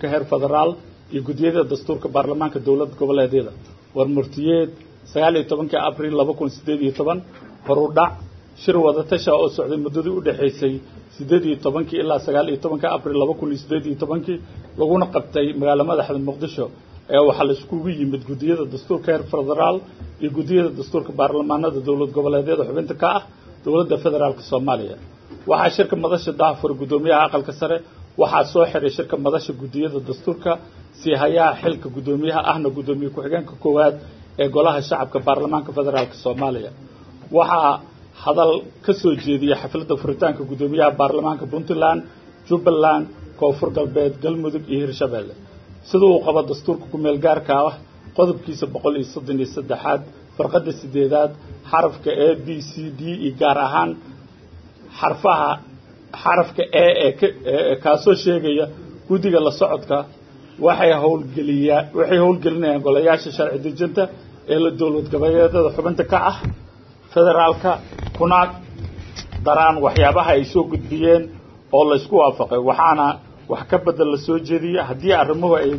heer federaal iyo guddiyada dastuurka baarlamaanka dowlad goboleedyada war murtiyeed sagaal iyo tobankii abril laba kun sideed iyo toban horudhac shir wadatasha oo socday muddadii u dhexaysay sideed iyo tobankii ilaa sagaal iyo tobankii abril laba kun iyo sideed iyo tobankii laguna qabtay magaalo madaxda muqdisho ee waxaa la iskugu yimid guddiyada dastuurka heer federaal iyo guddiyada dastuurka baarlamaanada dowlad goboleedyada xubinta ka ah dowladda federaalka soomaaliya waxaa shirka madasha daahfur guddoomiyaha aqalka sare waxaa soo xiray shirka madasha guddiyada dastuurka sii hayaha xilka guddoomiyaha ahna guddoomiye ku-xigeenka koowaad ee golaha shacabka baarlamaanka federaalk soomaaliya waxaa hadal ka soo jeediyay xafladda furitaanka guddoomiyaha baarlamaanka puntland jubbaland koonfur galbeed galmudug iyo hirshabeelle sida uu qabo dastuurka ku-meel gaarka ah qodobkiisa boqol iyo soddon iyo saddexaad farqadda sideedaad xarafka a b c d iyo gaar ahaan xarfaha xarafka e ee kaasoo sheegaya guddiga la socodka waxay howlgeliyaa waxay howlgelinayaan golayaasha sharci dejinta ee la dowlad goboleedyada xubinta ka ah federaalka kuna daraan waxyaabaha ay soo gudbiyeen oo la isku waafaqay waxaana wax ka bedel la soo jeediyey haddii arrimuhu ay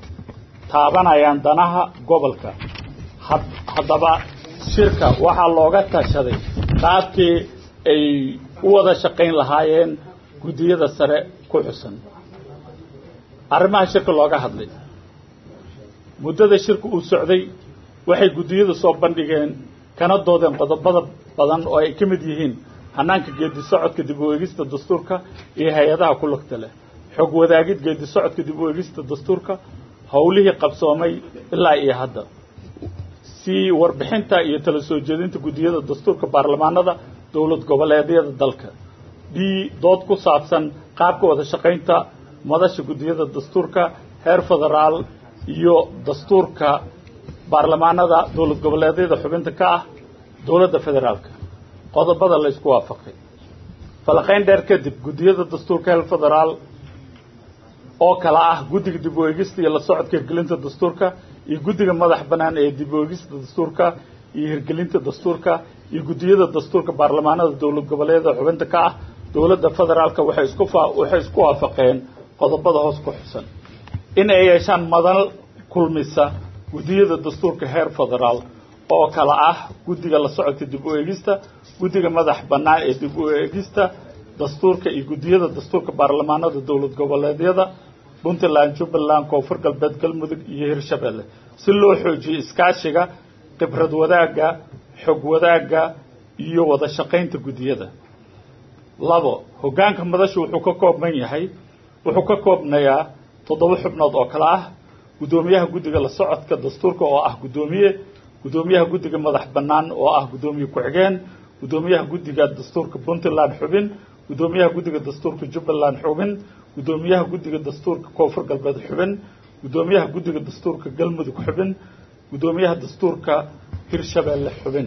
taabanayaan danaha gobolka haddaba shirka waxaa looga tashaday qaabkii ay u wada shaqayn lahaayeen guddiyada sare ku xusan arrimaha shirka looga hadlay muddada shirka uu socday waxay guddiyadu soo bandhigeen kana doodeen qodobada badan oo ay ka mid yihiin hanaanka geedi socodka dib u eegista dastuurka iyo hay-adaha ku lugta leh xog wadaagid geedi socodka dib u eegista dastuurka howlihii qabsoomay ilaa iyo hadda si warbixinta iyo tala soo jeedinta guddiyada dastuurka baarlamaanada dowlad goboleedyada dalka b dood ku saabsan qaabka wada shaqaynta madasha guddiyada dastuurka heer federaal iyo dastuurka baarlamaanada dowlad goboleedyada xubinta ka ah dowladda federaalka qodobada la isku waafaqay falaqayn dheer kadib guddiyada dastuurka heer federaal oo kala ah guddiga dib u eegista iyo la socodka hirgelinta dastuurka iyo guddiga madax bannaan ee dib u eegista dastuurka iyo hirgelinta dastuurka iyo guddiyada dastuurka baarlamaanada dowlad goboleedyada xubinta ka ah dowladda federaalka waxay isku waxay isku waafaqeen qodobada hoos ku xusan in ay yeeshaan madal kulmisa guddiyada dastuurka heer federaal oo kala ah guddiga la socodka dib u eegista guddiga madax bannaan ee dib u eegista dastuurka iyo guddiyada dastuurka baarlamaanada dowlad goboleedyada puntland jubbaland koonfur galbeed galmudug iyo hirshabeelle si loo xoojiyo iskaashiga khibrad wadaagga xog wadaagga iyo wada shaqaynta guddiyada labo hoggaanka madashu wuxuu ka koobman yahay wuxuu ka koobnayaa toddoba xubnood oo kale ah guddoomiyaha guddiga la socodka dastuurka oo ah guddoomiye guddoomiyaha guddiga madax bannaan oo ah guddoomiye ku-xigeen guddoomiyaha guddiga dastuurka puntland xubin guddoomiyaha guddiga dastuurka jubbaland xubin guddoomiyaha guddiga dastuurka koonfur galbeed xubin guddoomiyaha guddiga dastuurka galmudug xubin guddoomiyaha dastuurka hirshabeelle xubin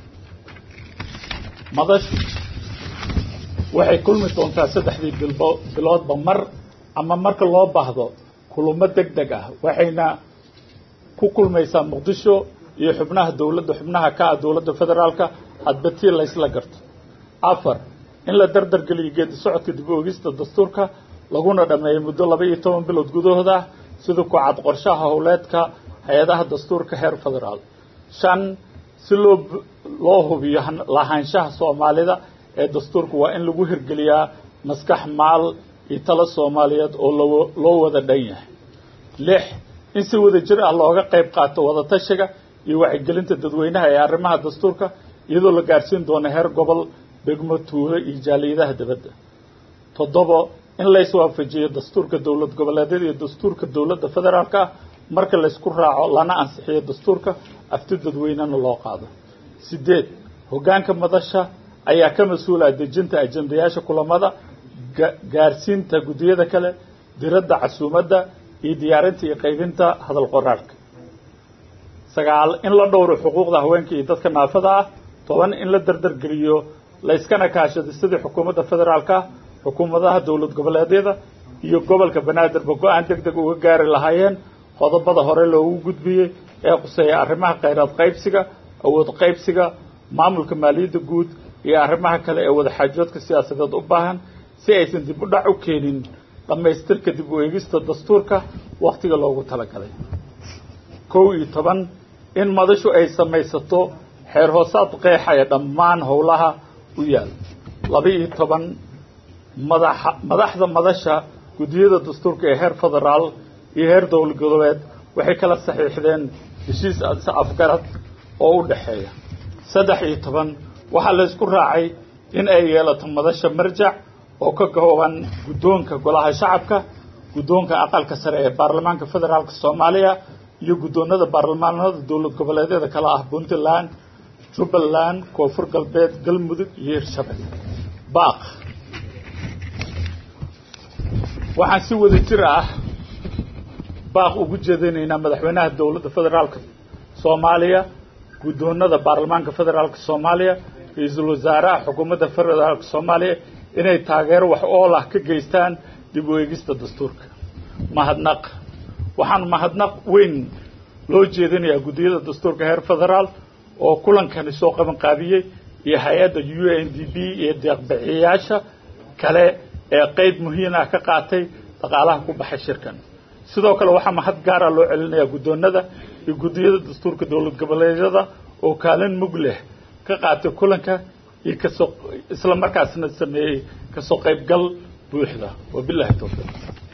madashu waxay kulmi doontaa saddexdii bilbo biloodba mar ama marka loo baahdo kulamo deg deg ah waxayna ku kulmaysaa muqdisho iyo xubnaha dowladda xubnaha ka ah dowladda federaalka hadba tii laysla garto afar in la dardar geliyo geedi socodka dib u ogista dastuurka laguna dhameeyo muddo laba iyo toban bilood gudahooda ah sida ku cad qorshaha howleedka hay-adaha dastuurka heer federaal shan si loo loo hubiyo lahaanshaha soomaalida ee dastuurka waa in lagu hirgeliyaa maskax maal iyo talo soomaaliyeed oo loo loo wada dhan yahay lix in si wada jir ah looga qayb qaato wadatashiga iyo wacyigelinta dadweynaha ee arrimaha dastuurka iyadoo la gaarsiin doono heer gobol degmo tuulo iyo jaaliyadaha dibadda toddobo in la iswaafajiyo dastuurka dowlad goboleedyada iyo dastuurka dowladda federaalka ah marka laysku raaco lana ansixiyo dastuurka afti dadweynena loo qaado sideed hoggaanka madasha ayaa ka mas-uulaa dejinta ajendayaasha kulamada gaarsiinta guddiyada kale diradda casuumadda iyo diyaarinta iyo qaybinta hadal qoraarhka sagaal in la dhowro xuquuqda haweenka iyo dadka naafada ah toban in la dardargeliyo layskana kaashado sidii xukuumadda federaalka ah xukuumadaha dowlad goboleedyada iyo gobolka banaadirba go-aan deg deg uga gaari lahaayeen qodobada hore loogu gudbiyey ee quseeya arrimaha khayraad qaybsiga awood qaybsiga maamulka maaliyadda guud iyo arrimaha kale ee wadaxaajoodka siyaasadeed u baahan si aysan dib u dhac u keenin dhammaystirka dib u eegista dastuurka wakhtiga loogu talagalay kow iyo toban in madashu ay samaysato xeer hoosaad qeexaya dhammaan howlaha u yaal laba iyo toban madaxa madaxda madasha guddiyada dastuurka ee heer federaal iyo heer dowlad goboleed waxay kala saxiixdeen heshiis afgarad oo u dhexeeya saddex iyo toban waxaa la isku raacay in ay yeelato madasha marjac oo ka kooban guddoonka golaha shacabka guddoonka aqalka sare ee baarlamaanka federaalka soomaaliya iyo guddoonada baarlamaanada dowlad goboleedyada kale ah puntland jubbaland koonfur galbeed galmudug iyo hirshabelle baaq waxaan si wada jir ah baaq ugu jeedinaynaa madaxweynaha dowladda federaalka soomaaliya guddoonada baarlamaanka federaalka soomaaliya ra-iisul wasaaraha xukuumadda federaalka soomaaliya inay taageero wax ool ah ka geystaan dib u eegista dastuurka mahadnaq waxaan mahadnaq weyn loo jeedinayaa guddiyada dastuurka heer federaal oo kulankani soo qaban qaabiyey iyo hay-adda u n d b iyo deeqbixiyayaasha kale ee qeyb muhiim ah ka qaatay dhaqaalaha ku baxay shirkan sidoo kale waxaa mahad gaara loo celinayaa guddoonada iyo guddiyada dastuurka dowlad goboleedyada oo kaalin mug leh ka qaatay kulanka iyo kasoo isla markaasna sameeyey kasoo qaybgal buuxda wabilahi towfiiq